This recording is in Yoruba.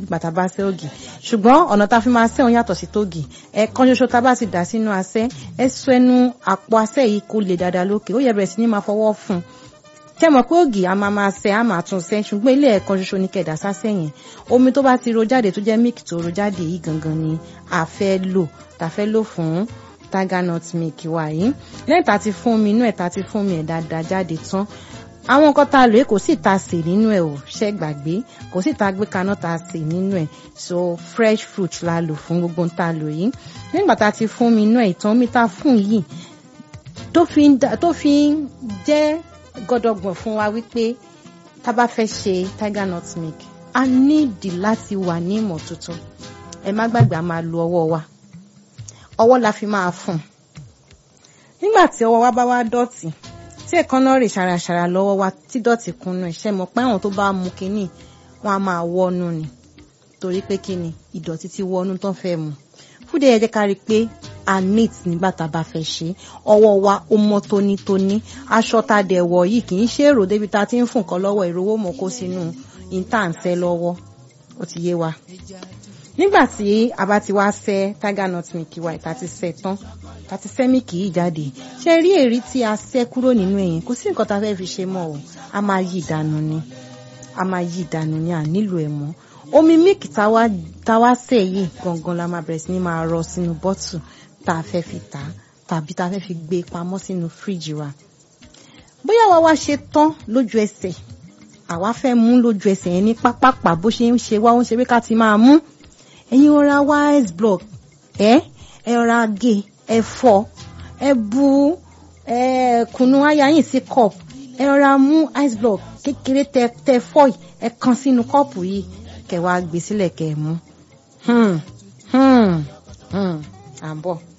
bàtà bá sẹ́ ògì ṣùgbọ́n ọ̀nà tá a fi máa sẹ́ òun yàtọ̀ sí tógì ẹ̀ẹ̀kan ṣoṣo tá a bá ti dà sínú asẹ́ ẹ sọ ẹnu àpò asẹ́ yìí kó lè dáadáa lókè ó yẹ bẹ̀rẹ̀ sí ní máa fọwọ́ fún un tẹ́ mọ̀ pé ògì a máa máa sẹ́ a máa tún sẹ́ ṣùgbọ́n ilé ẹ̀ẹ̀kan ṣoṣo ní kẹ̀dà sásẹ́ yẹn omi tó bá ti ro jáde tó jẹ́ mílìkì tó ro jáde yìí gangan ni a fẹ́ lò tá a fẹ́ lò fún tiger nut milk wa yìí lẹ́yìn tá a ti fún mi inú ẹ̀ tá a ti fún mi ẹ̀ dáadáa jáde tán àwọn nǹkan tá a lò yìí kò sì ta sè nínú ẹ̀ ò ṣẹ́ gbàgbé kò sì ta gbé kaná ta sè nínú ẹ̀ so fresh fruit la lò fún gbogbo tá a lò yìí nígbà tá a ti fún mi inú ẹ̀ ìtàn omi tá a fún yìí tó fi ń tó fi ń jẹ́ gọdọgbọ̀n fún wa wípé tá a bá fẹ́ ṣe tiger nut milk a nídìí láti wà ní ìmọ́tótó ẹ má gbàgbé a máa lo ọwọ́ wa ọwọ́ la fi máa fún nígbà tí ọwọ́ wa bá wá dọ̀tí tí èékánná rè ṣàràṣàrà lọ́wọ́ wa tí dọ̀tí kúnnú ẹ̀ ṣe mọ̀ pé àwọn tó bá mu kínní wọn a máa wọ́nú ni torí pé kíni ìdọ̀tí ti wọ́nú tán fẹ́ mu fúdẹ̀ yẹ jẹ́ ká rí i pé a neat nígbà tá a bá fẹ́ ṣe ọwọ́ wa ó mọ́ tónítóní aṣọ tá a dẹ̀ wọ̀ yìí kì í ṣe èrò débi tá a ti ń fún nǹkan lọ́wọ́ ìrówó mọ̀ kó sínú ìtànṣẹ́ lọ́wọ́ ó ti yé wa nígbà tí a bá ti wá ṣẹ́ tiger nut milk wa ìta ti ṣẹ́ tán ta ti ṣẹ́ mílìkì yìí jáde ṣe rí èrí tí a ṣẹ́ kúrò nínú ẹ̀yìn kò sí nǹkan tá a fẹ́ fi ṣe mọ́ o a máa yí ìdànù ni a máa yí ìdànù ni à nílò ẹ̀ mọ́ omi mílìkì tá wá ṣẹ́ yìí gangan la máa bẹ̀rẹ̀ sí ní máa rọ sínú bọ́tù tá a fẹ́ fi tà tàbí tá a fẹ́ fi gbé pamọ́ sínú fíríjì wa bóyá wa wá ṣe tán lójú ẹsẹ̀ àwa fẹ́ mú lójú ẹsẹ̀ yẹn ní pápápá bó ṣe ń ṣe wá ó ń ṣe pé ká ti máa mú ẹ̀yin ọ̀ra wá ice block ẹ̀ ẹ̀ ọ̀ra gé ẹ̀ fọ́ ẹ̀ bu ẹ̀ kùnú ayáyìn sí cup ẹ̀ ọ̀ra mú ice block kékeré tẹ tẹ fọ́ yìí ẹ̀ kan sínú kọ́ọ̀pù yìí kẹ̀ wá gbé sílẹ̀ kẹ̀ mú. Hmm, hmm, hmm, à ń bọ̀.